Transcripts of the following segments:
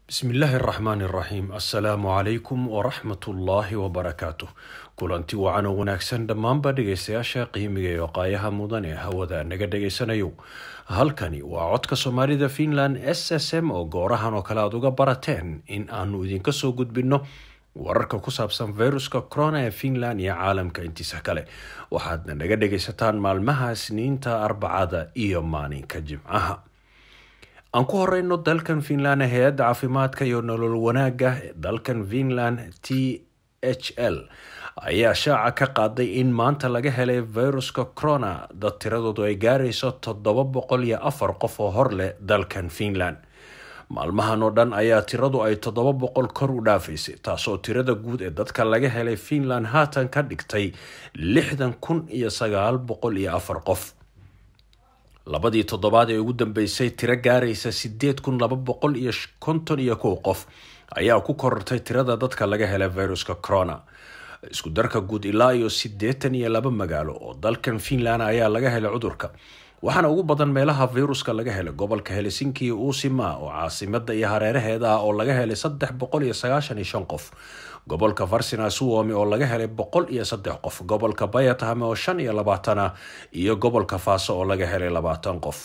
bismillaahi araxmaan iraxiim assalaamu calaykum waraxmatullaahi wabarakaatuh kulanti wacan oo wanaagsan dhammaanba dhegaystayaasha qiimiga iyo qaayaha mudan ee hawada naga dhegaysanayo halkani waa codka soomaalida finland s s m oo goorahan oo kale aada uga barateen in aanu idinka soo gudbinno wararka ku saabsan viruska corona ee finland iyo caalamka intiisa kale waxaadna naga dhegaysataan maalmaha isniinta arbacada iyo maalinka jimcaha aan ku horeyno dalkan finland hay-adda caafimaadka iyo nolol wanaagga dalkan finland t h l ayaa shaaca ka qaaday in maanta laga helay viruska corona dad tiradoodu ay gaarayso toddoba boqol iyo afar qof oo hor leh dalkan finland maalmahan oo dhan ayaa tiradu ay toddoba boqol kor u dhaafaysay taasoo tirada guud ee dadka laga helay finland haatan ka dhigtay lixdan kun iyo sagaal boqol iyo afar qof labadii toddobaad ee ugu dambeysay tiro gaaraysa sideed kun laba boqol iyo konton iyo kow qof ayaa ku korortay tirada dadka laga helay viruska corona isku darka guud ilaa iyo siddeetan iyo laba magaalo oo dalkan finland ayaa laga helay cudurka waxaana ugu badan meelaha viruska laga helay gobolka helsinki iyo uusima oo caasimada iyo hareeraheeda ah oo laga helay saddex boqol iyo sagaashan iyo shan qof gobolka varsina suomi oo laga helay boqol iyo saddex qof gobolka bayatahame oo shan iyo labaatan ah iyo gobolka faaso oo laga helay labaatan qof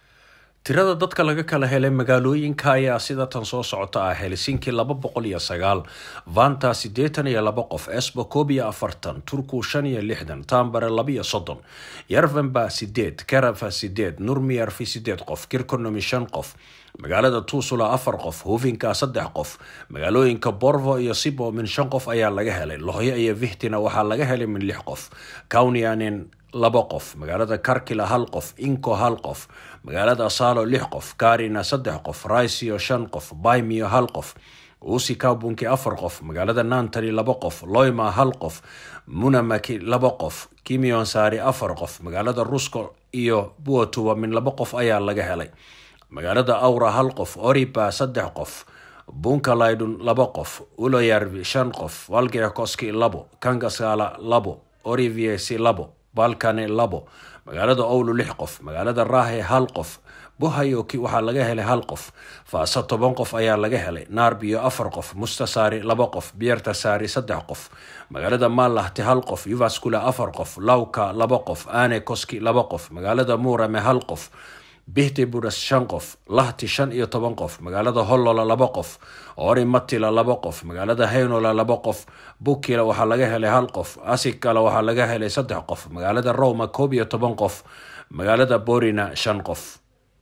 tirada dadka laga kala helay magaalooyinka ayaa sida tan soo socota ah helsinki laba boqol iyo sagaal vanta siddeetan iyo laba qof esbo koob iyo afartan turku shan iyo lixdan tambare laba iyo soddon yarvenba sideed karafa sideed nurmiyarfi sideed qof kirkonomi shan qof magaalada tuusula afar qof hufinka saddex qof magaalooyinka borvo iyo sibo min shan qof ayaa laga helay lohyo iyo vihtina waxaa laga helay min lix qof kaunianin laba qof magaalada karkila hal qof inko hal qof magaalada salo lix qof karina saddex qof raisio shan qof baymio hal qof uusi kabunki afar qof magaalada nantani laba qof loyma hal qof munamaki laba qof kimion saari afar qof magaalada rusko iyo buatuba min laba qof ayaa laga helay magaalada awra hal qof oriba saddex qof bunkalaydun laba qof uloyarvi shan qof valgeakoski labo kangasala labo oriviesi labo balkane labo magaalada owlo lix qof magaalada raahe hal qof buhayoki waxaa laga helay hal qof faasa toban qof ayaa laga helay naarbiyo afar qof mustasaari laba qof biertasaari saddex qof magaalada maalahti hal qof yuvaskula afar qof lawka laba qof ane koski laba qof magaalada muurame hal qof bihti buras shan qof lahti shan iyo toban qof magaalada hollola laba qof ori matila laba qof magaalada haynola laba qof bukila waxaa laga helay hal qof asikala waxaa laga helay saddex qof magaalada roma koob iyo toban qof magaalada borina shan qof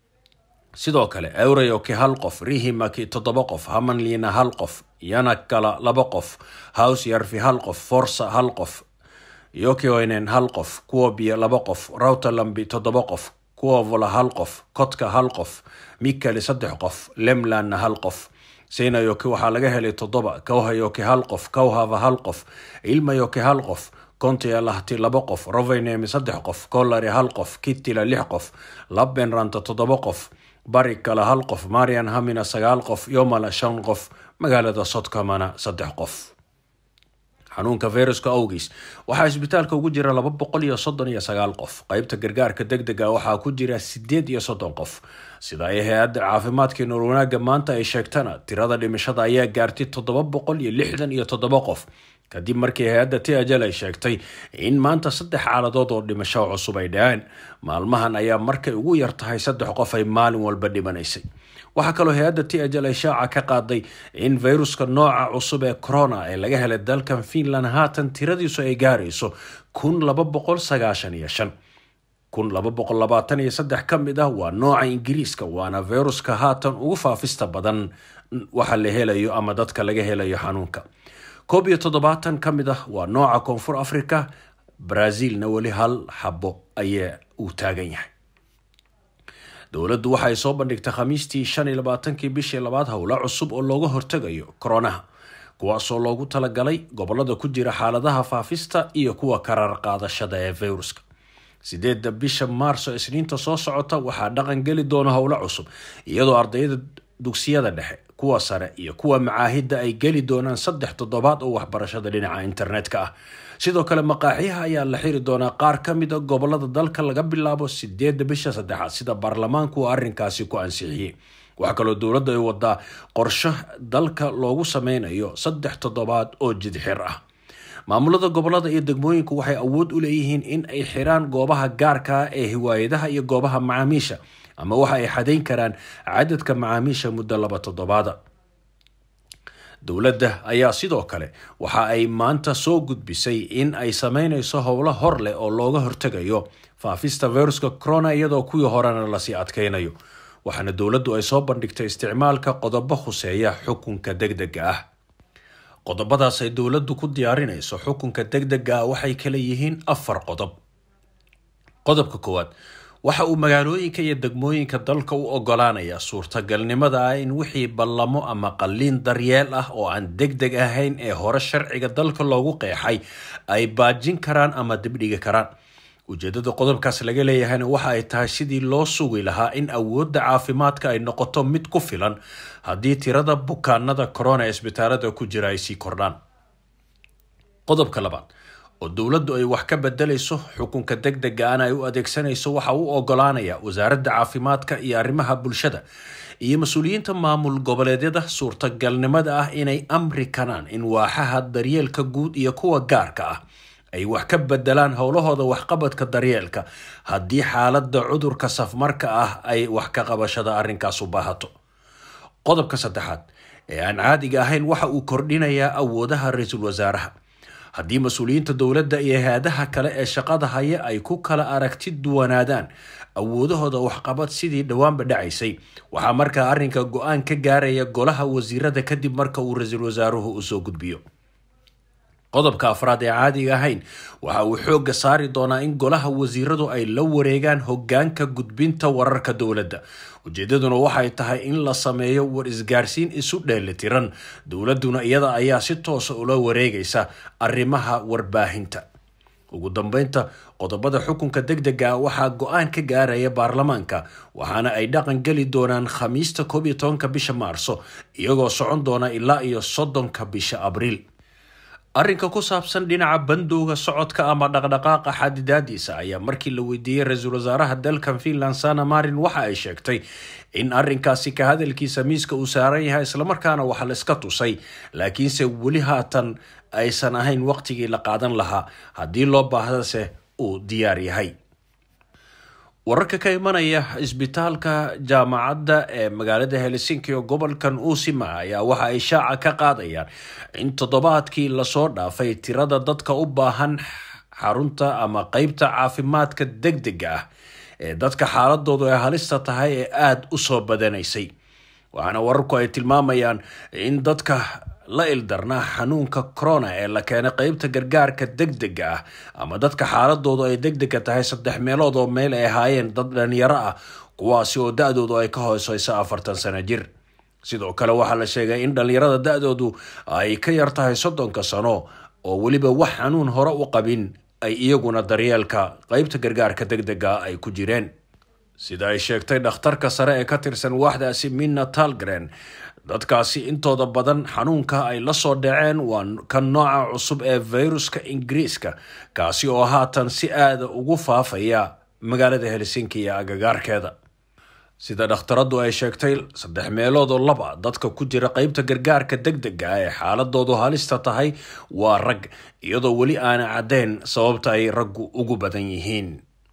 sidoo kale eurayoki hal qof rihimaki toddoba qof hamanlina hal qof yanakala laba qof hows yarfi hal qof forsa hal qof yokioinen hal qof kuobiya laba qof rautalambi toddoba qof kuwovola hal qof kotka hal qof mikali saddex qof lemlanna hal qof seinayoki waxaa laga helay toddoba kawhayoki hal qof kawhava hal qof ilmayoki hal qof kontia lahti laba qof rovenemi saddex qof kolari hal qof kittila lix qof labbenranta toddoba qof barikala hal qof marian hamina sagaal qof yomala shan qof magaalada sodkamana saddex qof xanuunka viruska awgiis waxaa isbitaalka ugu jira laba boqol iyo soddon iyo sagaal qof qeybta gargaarka deg dega waxaa ku jira sideed iyo soddon qof sida ay hay-adda caafimaadka nool wanaagga maanta ay sheegtana tirada dhimashada ayaa gaartay toddoba boqol iyo lixdan iyo toddoba qof kadib markii hay-adda tiajal ay sheegtay in maanta saddex xaaladood oo dhimasho cusub ay dhaceen maalmahan ayaa markay ugu yar tahay saddex qof ay maalin walba dhimanaysay waxaa kaloo hay-adda tiajal ay shaaca ka qaaday in viruska nooca cusub ee corona ee laga helay dalkan finland haatan tiradiisu ay gaarayso kun laba boqol sagaashan iyo shan kun laba boqol labaatan iyo saddex ka mid ah waa nooca ingiriiska waana viruska haatan ugu faafista badan waxa la helayo ama dadka laga helayo xanuunka koob iyo toddobaatan ka mid ah waa nooca koonfur africa brazilna weli hal xabo ayaa uu taagan yahay dowladdu waxay soo bandhigtay khamiistii shan iyo labaatankii bishii labaad howla cusub oo looga hortegayo koronaha kuwaasoo loogu talagalay gobolada ku jira xaaladaha faafista iyo kuwa karar qaadashada ee viruska sideedda bisha maarso isniinta soo socota waxaa dhaqan geli doona howlo cusub iyadoo ardayda dugsiyada dhexe kuwa sare iyo kuwa macaahidda ay geli doonaan saddex toddobaad oo waxbarashada dhinaca internetka ah sidoo kale maqaaxiyaha ayaa la xiri doonaa qaar ka mid a gobolada dalka laga bilaabo sideedda bisha saddexaad sida baarlamaanku uu arrinkaasi ku ansixiyey waxaa kaloo dowladda ay wadaa qorsho dalka loogu sameynayo saddex toddobaad oo jidxir ah maamulada gobolada iyo degmooyinku waxay awood u leeyihiin in ay xiraan goobaha gaarka ah ee hiwaayadaha iyo goobaha macaamiisha ama waxa ay xadayn karaan cadadka macaamiisha muddo laba toddobaada dowladda ayaa sidoo kale waxa ay maanta soo gudbisay in ay sameynayso howlo hor leh oo looga hortegayo faafista viruska corona iyadoo kuwii horena lasii adkeynayo waxaana dowladdu ay soo bandhigtay isticmaalka qodobo khuseeya xukunka degdega ah qodobadaas ay dowladdu ku diyaarinayso xukunka degdega ah waxay kala yihiin afar qodob qodobka koowaad waxa uu magaalooyinka iyo degmooyinka dalka u ogolaanayaa suurtagalnimada ah in wixii ballamo ama qalliin daryeel ah oo aan deg deg ahayn ee hore sharciga dalka loogu qeexay ay baajin karaan ama dibdhigi karaan ujeedada qodobkaas laga leeyahayna waxa ay tahay sidii loo sugi lahaa in awoodda caafimaadka ay noqoto mid ku filan haddii tirada bukaanada corona ee isbitaalada ku jira ay sii kordhaan qodobka labaad oo dowladdu ay wax ka bedelayso xukunka deg dega ana ay u adeegsanayso waxa uu ogolaanaya wasaaradda caafimaadka iyo arrimaha bulshada iyo mas-uuliyiinta maamul goboleedyada suurtagalnimada ah inay amri karaan in waaxaha daryeelka guud iyo kuwa gaarka ah ay wax ka bedelaan howlahooda waxqabadka daryeelka haddii xaaladda cudurka safmarka ah ay wax ka qabashada arrinkaas u baahato qodobka saddexaad ee aan caadiga ahayn waxa uu kordhinayaa awoodaha ra-iisul wasaaraha haddii mas-uuliyiinta dowladda iyo hay-adaha kale ee shaqada haya ay ku kala aragti duwanaadaan awoodahooda waxqabad sidii dhowaanba dhacaysay waxaa markaa arrinka go-aan ka gaaraya golaha wasiirada kadib marka uu ra-iisul wasaaruhu u soo gudbiyo qodobka afraad ee caadiga ahayn waxa uu xoogga saari doonaa in golaha wasiiradu ay la wareegaan hogaanka gudbinta wararka dowladda ujeedaduna waxay tahay in la sameeyo war isgaarsiin isu dheelitiran dowladduna iyada ayaa si toosa ula wareegaysa arrimaha warbaahinta ugu dambeynta qodobada xukunka deg dega waxaa go-aan ka gaaraya baarlamaanka waxaana ay dhaqan geli doonaan khamiista koob iyo tobanka bisha maarso iyagoo socon doona ilaa iyo soddonka bisha abriil arrinka ku saabsan dhinaca bandowga socodka ama dhaqdhaqaaqa xadidaadiisa ayaa markii la weydiiyey ra-iisul wasaaraha dalkan finland sana marin waxa ay sheegtay in arrinkaasi ka hadalkiisa miiska uu saaran yahay islamarkaana waxa la iska tusay laakiinse weli haatan aysan ahayn waqtigii la qaadan lahaa haddii loo baahdase uu diyaar yahay wararka ka imanaya isbitaalka jaamacadda ee magaalada helsinki oo gobolkan uusima ayaa waxa ay shaaca ka qaadayaan in toddobaadkii lasoo dhaafay tirada dadka u baahan xarunta ama qeybta caafimaadka deg dega ah ee dadka xaaladoodu ay halista tahay ee aada u soo badanaysay waxaana wararku ay tilmaamayaan in dadka la ildarnaa xanuunka corona ee la keenay qeybta gargaarka deg dega ah ama dadka xaaladoodu ay deg dega tahay saddex meelood oo meel ay ahaayeen dad dhalinyaro ah kuwaasi oo da-doodu ay ka hooseyso afartan sano jir sidoo kale waxaa la sheegay in dhalinyarada da-doodu ay ka yar tahay soddonka sano oo weliba wax xanuun hore u qabin ay iyaguna daryeelka qeybta gargaarka deg dega ay ku jireen sida ay sheegtay dhakhtarka sare ee ka tirsan waaxdaasi minna talgren dadkaasi intooda badan xanuunka ay la soo dhaceen waa kan nooca cusub ee fayruska ingiriiska kaasi oo haatan si aada ugu faafaya magaalada helsinki iyo agagaarkeeda sida dhakhtaradu ay sheegtay saddex meelood oo laba dadka ku jira qeybta gargaarka deg dega ee xaaladoodu halista tahay waa rag iyadoo weli aana caddeyn sababta ay raggu ugu badan yihiin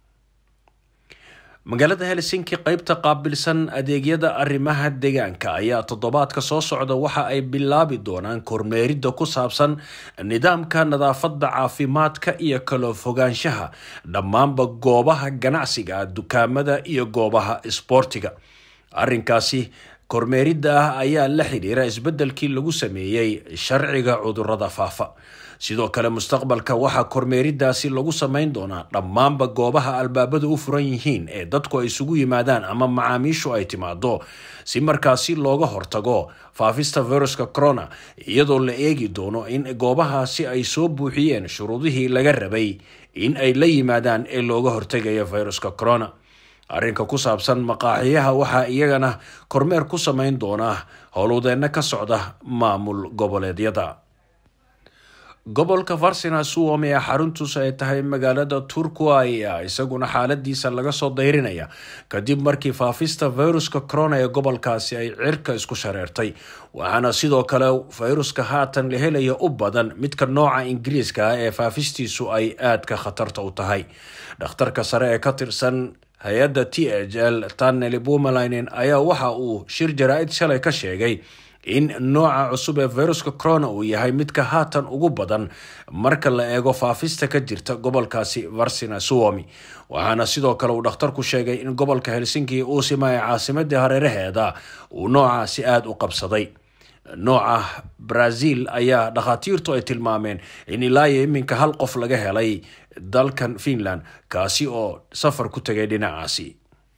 magaalada helsinki qeybta qaabilsan adeegyada arrimaha deegaanka ayaa toddobaadka soo socda waxa ay bilaabi doonaan kormeeridda ku saabsan nidaamka nadaafadda caafimaadka iyo kala fogaanshaha dhammaanba goobaha ganacsiga dukaamada iyo goobaha isboortiga arrinkaasi kormeeridda ah ayaa la xidhiira isbeddelkii lagu sameeyey sharciga cudurrada faafa sidoo kale mustaqbalka waxaa kormeeridaasi lagu samayn doonaa dhammaanba goobaha albaabadu u furan yihiin ee dadku ay isugu yimaadaan ama macaamiishu ay timaado si markaasi looga hortago faafista viruska corona iyadoo la eegi doono in goobahaasi ay soo buuxiyeen shuruudihii laga rabay in ay la yimaadaan ee looga hortegayo viruska corona arrinka ku saabsan maqaaxiyaha waxaa iyagana kormeer ku samayn doonaa howlwadeenno ka socda maamul goboleedyada gobolka farsina suomi ee xaruntuus ay tahay magaalada turku ayaa isaguna xaaladiisa laga soo dayrinaya kadib markii faafista fayruska corona ee gobolkaasi ay cirka isku shareertay waxaana sidoo kale fayruska haatan la helaya u badan midka nooca ingiriiska ah ee faafistiisu ay aadka khatarta u tahay dhakhtarka sare ee ka tirsan hay-adda t h l taneli bumalinen ayaa waxa uu shir jaraa-id shalay ka sheegay in nooca cusub ee fayruska corona uu yahay midka haatan ugu badan marka la eego faafista ka jirta gobolkaasi varsina suomi waxaana sidoo kale uu dhakhtarku sheegay in gobolka helsinki uusima ee caasimadii hareeraheeda uu noocaasi aada u qabsaday nooca brazil ayaa dhakhaatiirtu ay tilmaameen in ilaa iyo iminka hal qof laga helay dalkan finland kaasi oo safar ku tegay dhinacaasi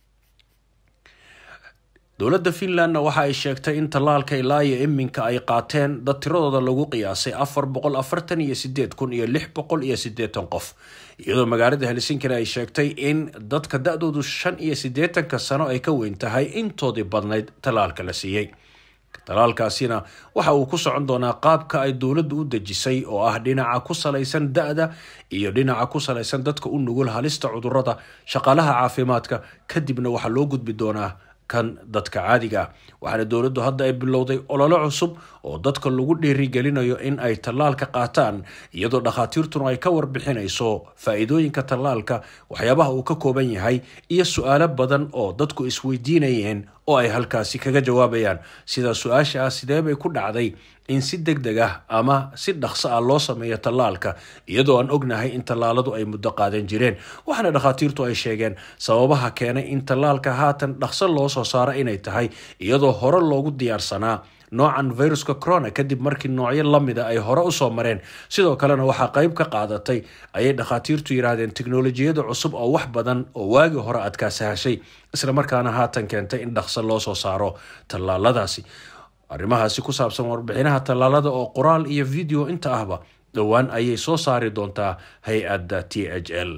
dowladda finlandna waxa ay sheegtay in tallaalka ilaa iyo iminka ay qaateen dad tiradooda lagu qiyaasay afar boqol afartan iyo sideed kun iyo lix boqol iyo sideetan qof iyadoo magaalada helsinkina ay sheegtay in dadka da-doodu shan iyo siddeetanka sano ay ka weyn tahay intoodii badnayd tallaalka la siiyey talaalkaasina waxa uu ku socon doonaa qaabka ay dowladdu u dejisay oo ah dhinaca ku salaysan da-da iyo dhinaca ku salaysan dadka u nugul halista cudurada shaqaalaha caafimaadka kadibna waxaa loo gudbi doonaa kan dadka caadiga ah waxaana dowladdu hadda ay bilowday ololo cusub oo dadka lagu dhiirigelinayo in ay tallaalka qaataan iyadoo dhakhaatiirtuna ay ka warbixinayso faa-iidooyinka tallaalka waxyaabaha uu ka kooban yahay iyo su-aalo badan oo dadku isweydiinayeen oo ay halkaasi kaga jawaabayaan sida su-aasha ah sidee bay ku dhacday in si deg deg ah ama si dhaqso ah loo sameeyo tallaalka iyadoo aan ognahay in tallaaladu ay muddo qaadan jireen waxaana dhakhaatiirtu ay sheegeen sababaha keenay in tallaalka haatan dhaqso loo soo saaro inay tahay iyadoo hore loogu diyaarsanaa noocan viruska corona kadib markii noocyo lamida ay hore usoo mareen sidoo kalena waxaa qeyb ka qaadatay ayay dhakhaatiirtu yiraahdeen teknolojiyada cusub oo wax badan oo waagii hore adkaa sahashay islamarkaana haatan keentay in dhaqso loo soo saaro tallaaladaasi arrimahaasi ku saabsan warbixinaha tallaalada oo qoraal iyo video inta ahba dhowaan ayay soo saari doontaa hay-adda t h l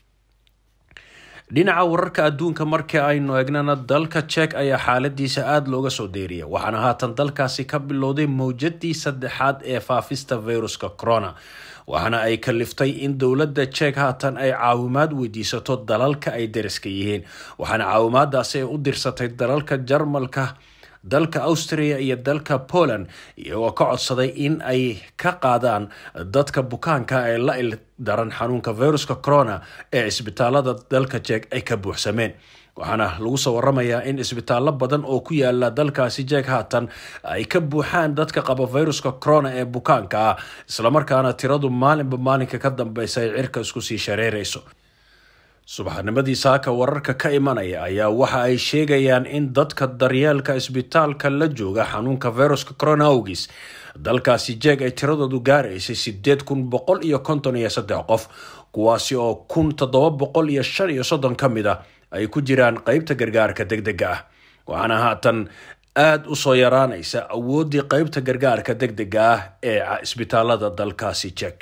dhinaca wararka adduunka markii aynu eegnana dalka jek ayaa xaaladiisa aada looga soo deeriya waxaana haatan dalkaasi ka bilowday mowjadii saddexaad ee faafista viruska corona waxaana ay kaliftay in dowladda jek haatan ay caawimaad weydiisato dalalka ay dariska yihiin waxaana caawimaadaasi ay u dirsatay dalalka jarmalka dalka austria iyo dalka poland iyagoo ka codsaday in ay ka qaadaan dadka bukaanka ee la il daran xanuunka viruska corona ee isbitaalada dalka jek ay ka buuxsameen waxaana lagu soo waramayaa in isbitaallo badan oo ku yaala dalkaasi jeeg haatan ay ka buuxaan dadka qaba viruska corona ee bukaanka ah islamarkaana tiradu maalinba maalinka ka dambeysa ay cirka isku sii shareerayso subaxnimadii saaka wararka ka imanaya ayaa waxa ay sheegayaan in dadka daryeelka isbitaalka la jooga xanuunka viruska corona awgis dalkaasi jeeg ay tiradoodu gaaraysay sideed kun boqol iyo konton iyo saddex qof kuwaasi oo kun toddoba boqol iyo shan iyo soddon ka mid a ay ku jiraan qeybta gargaarka deg dega ah waxaana haatan aada u soo yaraanaysa awooddii qeybta gargaarka deg dega ah ee isbitaalada dalkaasi jeeg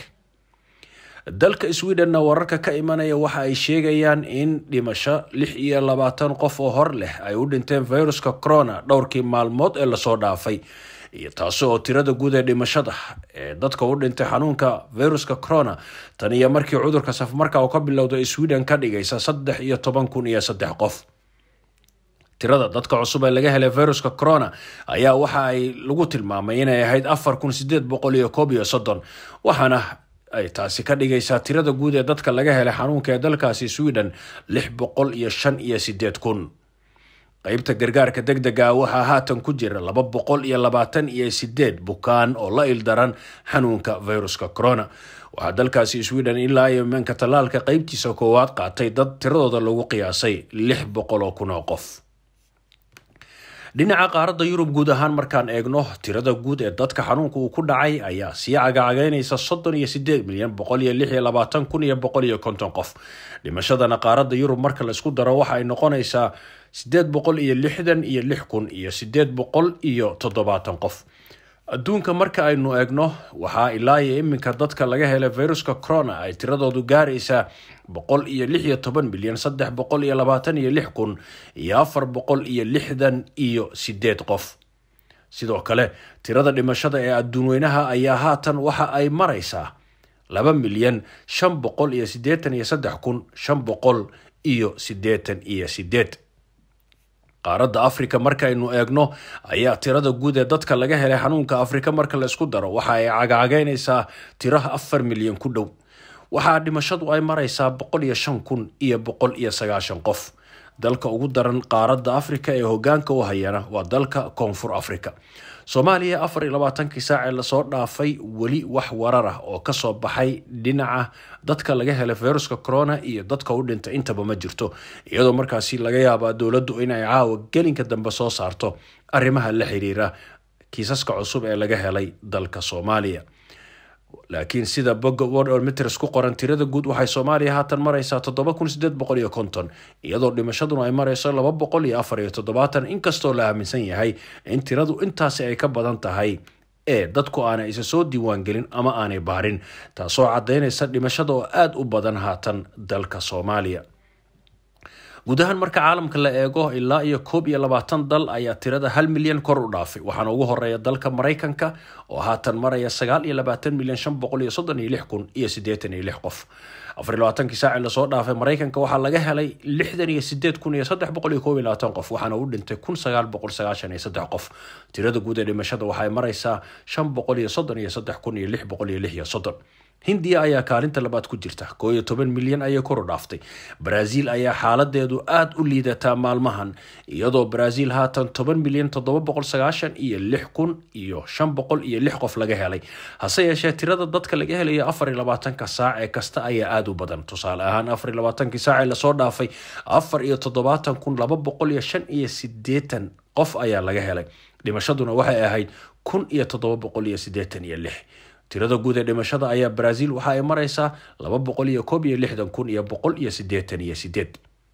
dalka sweden-na wararka ka imanaya waxa ay sheegayaan in dhimasho lix iyo labaatan qof oo hor leh ay u dhinteen viruska corona dhowrkii maalmood ee lasoo dhaafay iyo taasi oo tirada guud ee dhimashada ee dadka u dhintay xanuunka viruska corona tan iyo markii cudurka safmarka uu ka bilowday sweden ka dhigaysa saddex iyo toban kun iyo saddex qof tirada dadka cusub ee laga helay viruska corona ayaa waxa ay lagu tilmaamay inay ahayd afar kun sideed boqol iyo koob iyo soddon waxaana ay taasi ka dhigaysaa tirada guud ee dadka laga helay xanuunka ee dalkaasi sweden lix boqol iyo shan iyo sideed kun qeybta gargaarka deg dega waxaa haatan ku jira laba boqol iyo labaatan iyo sideed bukaan oo la ildaran xanuunka viruska corona waxaa dalkaasi sweden ilaa iyo imanka tallaalka qeybtiisa koowaad qaatay dad tiradooda lagu qiyaasay lix boqol oo kun oo qof dhinaca qaaradda yurub guud ahaan markaan eegno tirada guud ee dadka xanuunka uu ku dhacay ayaa sii cagacagaynaysa soddon iyo sideed milyan boqol iyo lix iyo labaatan kun iyo boqol iyo konton qof dhimashadana qaaradda yurub marka laisku daro waxa ay noqonaysaa sideed boqol iyo lixdan iyo lix kun iyo sideed boqol iyo toddobaatan qof adduunka marka aynu eegno waxaa ilaa iyo iminka dadka laga helay viruska corona ay tiradoodu gaaraysaa boqol iyo lix iyo toban milyan saddex boqol iyo labaatan iyo lix kun iyo afar boqol iyo lixdan iyo sideed qof sidoo kale tirada dhimashada ee adduunweynaha ayaa haatan waxa ay maraysaa laba milyan shan boqol iyo siddeetan iyo saddex kun shan boqol iyo siddeetan iyo sideed qaaradda afrika markaynu eegno ayaa tirada guud ee dadka laga helay xanuunka afrika marka la isku daro waxa ay cagcageynaysaa tiraha afar milyan ku dhow waxaa dhimashadu ay maraysaa boqol iyo shan kun iyo boqol iyo sagaashan qof dalka ugu daran qaaradda afrika ee hogaanka u hayana waa dalka koonfur africa soomaaliya afar iyo labaatankii saacee lasoo dhaafay weli wax warar ah oo kasoo baxay dhinaca dadka laga helay viruska corona iyo dadka u dhintay intaba ma jirto iyadoo markaasi laga yaabaa dowladdu inay caawa gelinka dambe soo saarto arrimaha la xiriira kiisaska cusub ee laga helay dalka soomaaliya laakiin sida boga worlmeters ku qoran tirada guud waxay soomaaliya haatan maraysaa toddoba kun sideed boqol iyo konton iyadoo dhimashaduna ay marayso laba boqol iyo afar iyo toddobaatan inkastoo la aaminsan yahay in tiradu intaasi ay ka badan tahay ee dadku aanay isa soo diiwaangelin ama aanay baarin taasoo caddaynaysa dhimashada oo aada u badan haatan dalka soomaaliya guud ahaan marka caalamka la eego ilaa iyo koob iyo labaatan dal ayaa tirada hal milyan kor u dhaafay waxaana ugu horeeya dalka maraykanka oo haatan maraya sagaal iyo labaatan milyan shan boqol iyo soddon iyo lix kun iyo siddeetan iyo lix qof afar iyo labaatankii saaci lasoo dhaafay maraykanka waxaa laga helay lixdan iyo sideed kun iyo saddex boqol iyo koob iyo labaatan qof waxaana u dhintay kun sagaal boqol sagaashan iyo saddex qof tirada guud ee dhimashada waxay maraysaa shan boqol iyo soddon iyo saddex kun iyo lix boqol iyo lix iyo soddon hindiya ayaa kaalinta labaad ku jirta koo iyo toban milyan ayay kor u dhaaftay baraaziil ayaa xaaladeedu aada u liidataa maalmahan iyadoo baraaziil haatan toban milyan toddoba boqol sagaashan iyo lix kun iyo shan boqol iyo lix qof laga helay hase yeeshee tirada dadka laga helayo afar iyo labaatanka saac ee kasta ayaa aada u badan tusaale ahaan afar iyo labaatankii saac ee lasoo dhaafay afar iyo toddobaatan kun laba boqol iyo shan iyo sideetan qof ayaa laga helay dhimashaduna waxay ahayd kun iyo toddoba boqol iyo sideetan iyo lix tirada guud ee dhimashada ayaa baraaziil waxa ay maraysaa laba boqol iyo koob iyo lixdan kun iyo boqol iyo sideetan iyo sideed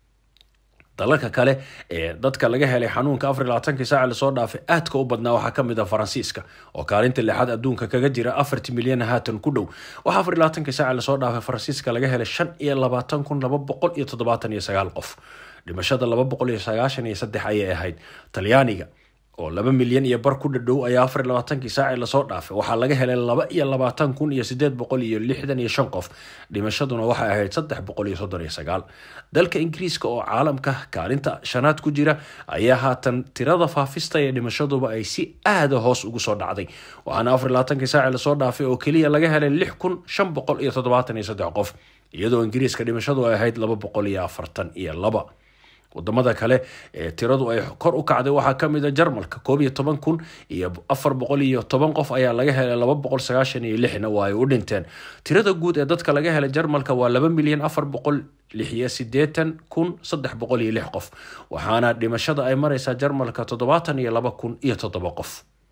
dalalka kale ee dadka laga helay xanuunka afar iyo labaatankii saaca lasoo dhaafay aadka u badnaa waxaa kamid ah faransiiska oo kaalinta lixaad adduunka kaga jira afarti milyan haatan ku dhow waxaa afar iyo labaatankii saaca lasoo dhaafay faransiiska laga helay shan iyo labaatan kun laba boqol iyo toddobaatan iyo sagaal qof dhimashada laba boqol iyo sagaashan iyo saddex ayay ahayd talyaaniga oo laba milyan iyo bar ku dhadhow ayaa afar iyo labaatankii saacii lasoo dhaafay waxaa laga helay laba iyo labaatan kun iyo sideed boqol iyo lixdan iyo shan qof dhimashaduna waxay ahayd saddex boqol iyo soddon iyo sagaal dalka ingiriiska oo caalamka kaalinta shanaad ku jira ayaa haatan tirada faafista ee dhimashaduba ay si aada hoos ugu soo dhacday waxaana afar iyo labaatankii saacii lasoo dhaafay oo keliya laga helay lix kun shan boqol iyo toddobaatan iyo saddex qof iyadoo ingiriiska dhimashadu ay ahayd laba boqol iyo afartan iyo laba wadamada kale ee tiradu ay kor u kacday waxaa kamid a jarmalka koob iyo toban kun iyo afar boqol iyo toban qof ayaa laga helay laba boqol sagaashan iyo lixna waa ay u dhinteen tirada guud ee dadka laga helay jarmalka waa laba milyan afar boqol lix iyo sideetan kun saddex boqol iyo lix qof waxaana dhimashada ay mareysaa jarmalka toddobaatan iyo laba kun iyo toddoba qof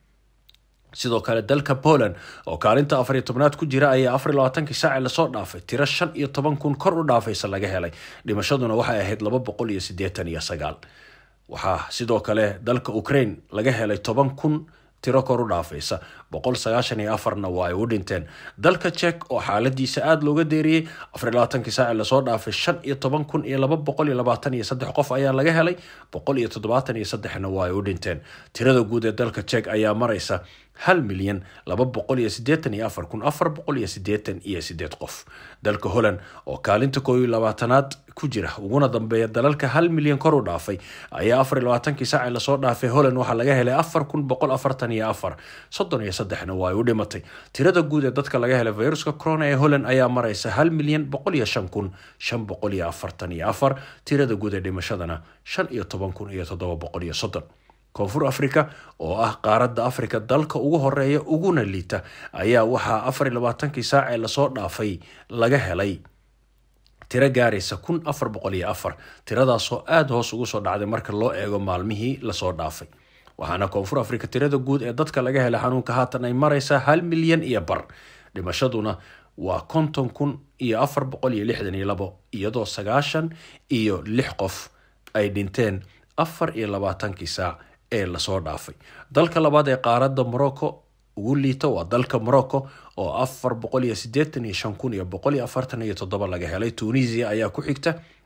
sidoo kale dalka poland oo kaalinta afar iyo tobnaad ku jira ayaa afar iyo labaatankii saaci lasoo dhaafay tiro shan iyo toban kun kor u dhaafaysa laga helay dhimashaduna waxay ahayd laba boqol iyo sideetan iyo sagaal waxaa sidoo kale dalka ukraine laga helay toban kun tiro kor u dhaafaysa boqol sagaashan iyo afarna waa ay u dhinteen dalka jek oo xaaladiisa aada looga deeriyey afar iyo labaatankii saaci lasoo dhaafay shan iyo toban kun iyo laba boqol iyo labaatan iyo saddex qof ayaa laga helay boqol iyo toddobaatan iyo saddexna waa ay u dhinteen tirada guud ee dalka jek ayaa maraysa hal milyan laba boqol iyo sideetan iyo afar kun afar boqol iyo sideetan iyo sideed qof dalka holland oo kaalinta koo iyo labaatanaad ku jira uguna dambeeya dalalka hal milyan kor u dhaafay ayaa afar iyo labaatankii saaci lasoo dhaafay holland waxaa laga helay afar kun boqol afartan iyo afar soddon iyo saddexna waa ay u dhimatay tirada guud ee dadka laga helay viruska corona ee holland ayaa maraysa hal milyan boqol iyo shan kun shan boqol iyo afartan iyo afar tirada guud ee dhimashadana shan iyo toban kun iyo toddoba boqol iyo soddon koonfur africa oo ah qaaradda africa dalka ugu horeeya uguna liita ayaa waxaa afar iyo labaatankii saacee lasoo dhaafay laga helay tiro gaaraysa kun afar boqol iyo afar tiradaasoo aada hoos ugu soo dhacday marka loo eego maalmihii lasoo dhaafay waxaana koonfur africa tirada guud ee dadka laga helay xanuunka haatan ay maraysaa hal milyan iyo bar dhimashaduna waa konton kun iyo afar boqol iyo lixdan iyo labo iyadoo sagaashan iyo lix qof ay dhinteen afar iyo labaatankii saac ee lasoo dhaafay dalka labaad ee qaaradda morocco ugu liita waa dalka morocco oo afar boqol iyo sideetan iyo shan kun iyo boqol iyo afartan iyo toddoba laga helay tunisia ayaa ku xigta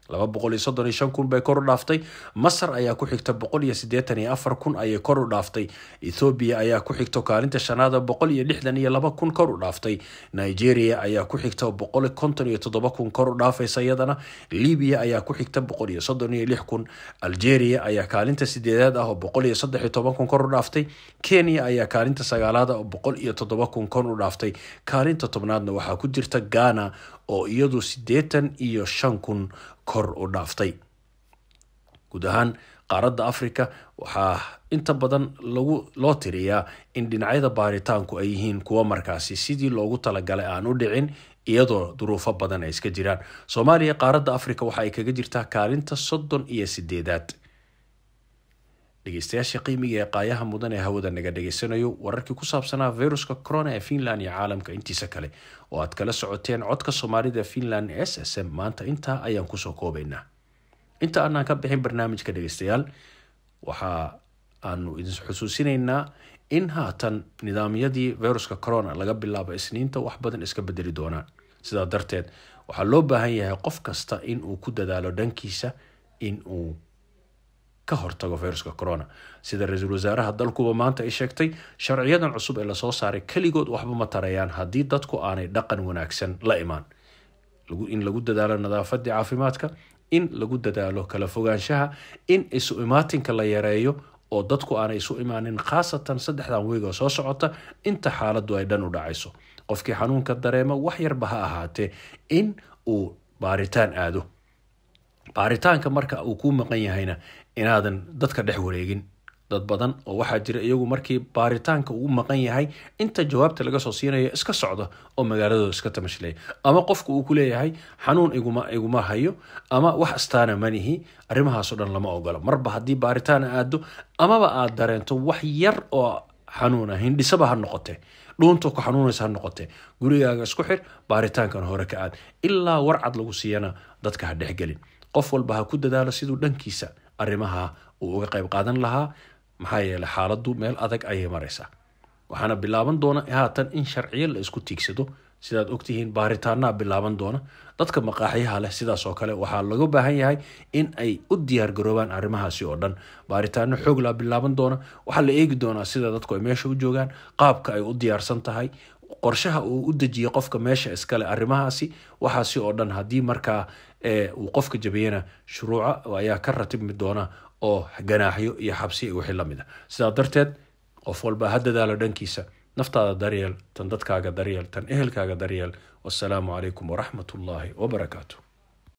laba boqol iyo soddon iyo shan kun bay kor u dhaaftay masar ayaa ku xigta boqol iyo siddeetan iyo afar kun ayay kor u dhaaftay ethoobiya ayaa ku xigta kaalinta shanaada boqol iyo lixdan iyo laba kun kor u dhaaftay nigeria ayaa ku xigta boqol konton iyo toddoba kun kor u dhaafaysa iyadana libiya ayaa ku xigta boqol iyo soddon iyo lix kun algeria ayaa kaalinta sideedaad ah oo boqol iyo saddex iyo toban kun kor u dhaaftay kenya ayaa kaalinta sagaalaad ah oo boqol iyo toddoba kun kor u dhaaftay kaalinta tobnaadna waxaa ku jirta ghana oo iyadu siddeetan iyo shan kun kor u dhaaftay guud ahaan qaaradda africa waxaa inta badan lagu loo tiriyaa in dhinacyada baaritaanku ay yihiin kuwa markaasi sidii loogu talagalay aan u dhicin iyadoo duruufo badan ay iska jiraan soomaaliya qaaradda africa waxa ay kaga jirtaa kaalinta soddon iyo sideedaad dhegeystayaasha qiimiga ee qaayaha mudan ee hawada naga dhegeysanayo wararkii ku saabsanaa viruska corona ee finland iyo caalamka intiisa kale oo aad kala socoteen codka soomaalida finland s s m maanta intaa ayaan kusoo koobaynaa inta aanaan ka bixin barnaamijka dhegeystayaal waxa aanu idin xusuusinaynaa in haatan nidaamyadii viruska corona laga bilaabo isniinta wax badan iska bedeli doonaan sidaa darteed waxaa loo baahan yahay qof kasta in uu ku dadaalo dhankiisa in uu ka hortago viruska corona sida ra-iisul wasaaraha dalkuba maanta ay sheegtay sharciyadan cusub ee lasoo saaray keligood waxba ma tarayaan haddii dadku aanay dhaqan wanaagsan la imaan in lagu dadaalo nadaafadii caafimaadka in lagu dadaalo kala fogaanshaha in isu imaatinka la yareeyo oo dadku aanay isu imaanin khaasatan saddexdan weygoo soo socota inta xaaladu ay dhan u dhacayso qofkii xanuunka dareema wax yarba ha ahaatee in uu baaritaan aado baaritaanka marka uu kuu maqan yahayna inaadan dadka dhex wareegin dad badan oo waxaa jira iyagu markii baaritaanka uu maqan yahay inta jawaabta laga soo siinayo iska socda oo magaaladooda iska tamashlaya ama qofku uu ku leeyahay xanuun iguma iguma hayo ama wax astaana manihi arrimahaasoo dhan lama ogolo marba haddii baaritaan aado amaba aad dareento wax yar oo xanuuna hindhisaba ha noqote dhuunta ku xanuunaysa ha noqote gurigaaga isku xir baaritaankan hore ka aad ilaa warcad lagu siiyana dadka ha dhexgelin qof walba ha ku dadaalo siduu dhankiisa arrimaha uu uga qayb qaadan lahaa maxaa yeeley xaaladdu meel adag ayay maraysaa waxaana bilaaban doona haatan in sharciyo la isku tiigsado sidaad ogtihiin baaritaanaa bilaaban doona dadka maqaaxyaha leh sidaas oo kale waxaa laga baahan yahay in ay u diyaargaroobaan arrimahaasi oo dhan baaritaano xooglaa bilaaban doona waxaa la eegi doonaa sida dadku ay meesha u joogaan qaabka ay u diyaarsan tahay qorshaha uu u dejiyo qofka meesha iskale arrimahaasi waxaasi oo dhan haddii markaa uu qofka jabiyana shuruuca ayaa ka ratibmi doona oo ganaaxyo iyo xabsi wixii lamid a sidaa darteed qof walba ha dadaalo dhankiisa naftaada daryeel tan dadkaaga daryeel tan ehelkaaga daryeel wasalaamu calaykum waraxmat ullaahi wabarakaatu